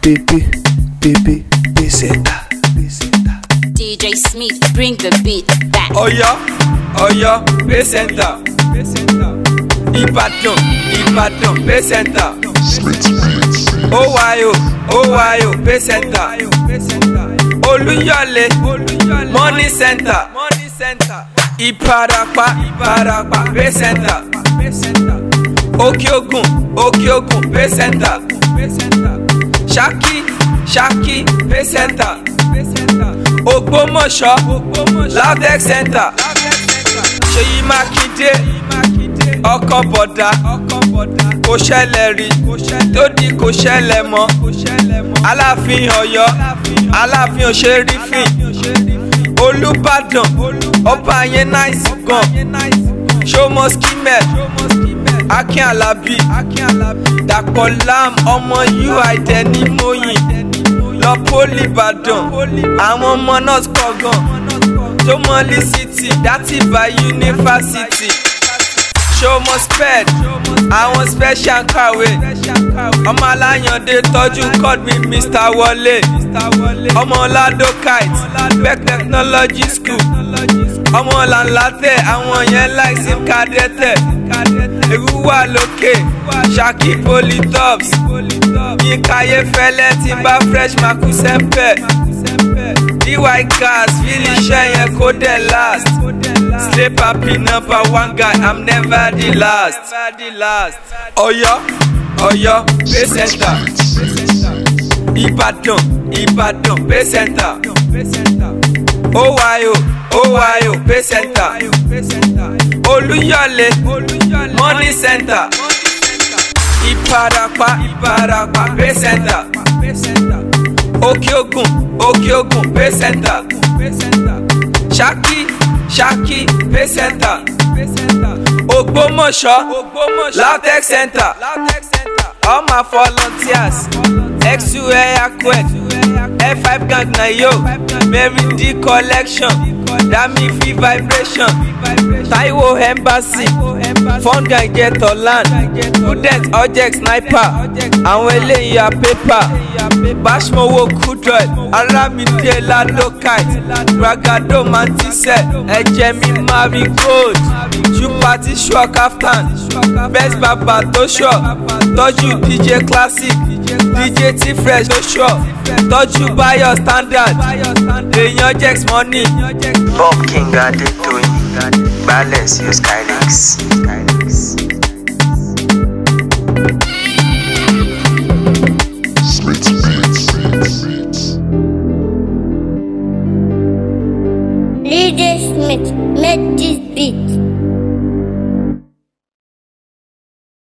Baby, baby, peseta, peseta. DJ Smith, bring the beat back. Ọ̀yọ́ Ọ̀yọ́ pay center Ìbàdàn Ìbàdàn pay center Owayo Owayo pay center Olúyọ̀lé money center Ìparapá Ìparapá pay center Òkè Ògùn Òkè Ògùn pay center Ṣakí Ṣakí pay center Ògbómọ̀ṣọ́ Lavex center Ṣèyí Mákindé ọkọ̀ bọ̀dá kò ṣẹlẹ̀ rí tó di kò ṣẹlẹ̀ mọ́ Aláàfin Ọ̀yọ́ Aláàfin òṣèrìfín Olúbàdàn ọba yẹn náìsì gan ṣọmọ skimel Akin Alabi Dàpọ̀ Lam ọmọ UI dẹni mọ́yìn lọ pólì Ìbàdàn àwọn ọmọ náà pọ̀ gan Ṣómọlí city dátì bá yunifásitì ṣọmọ sped àwọn special kàwé ọmọ aláyàndé tọ́jú call me Mr. Wọlé ọmọ lado kite beck technology school ọmọ làǹlàtẹ̀ àwọn yẹn like sim kadẹ́tẹ̀ ewu wà lókè Ṣakí polytops yínká ayéfẹ́lẹ́ tí bá fresh maku sẹ́ńpẹ̀ dy cars fílì iṣẹ́ yẹn kó dẹ̀ last sleep happy number one guy i'm never the last. Ọ̀yọ́ Ọ̀yọ́ pay center Ìbàdàn Ìbàdàn pay center Owayo Owayo pay center Olúyọ̀lé money center Ìparapá Ìparapá pay center Òkè Ògùn Òkè Ògùn pay center Ṣakí Ṣakí pay center Ògbómọ̀ṣọ́ Latex center all my volunteers XU Eyakwet F5 gang na yo Mary D collection Dami V vibration Taiwo embassy Fun gang get land Prudent object sniper àwọn eléyìí ya paper Bashmowo kudroid Aramide Lado kite Bragado mantisẹ ẹ̀jẹ̀ mi marigold Chupati sure kaftan Best baba tó sure tọ́jú DJ classic DJ T fresh tó sure tọ́jú Bayo standard èèyàn Jex money. Bob King Adetoyin Balance your Skylinks. DJ Smith, make this beat.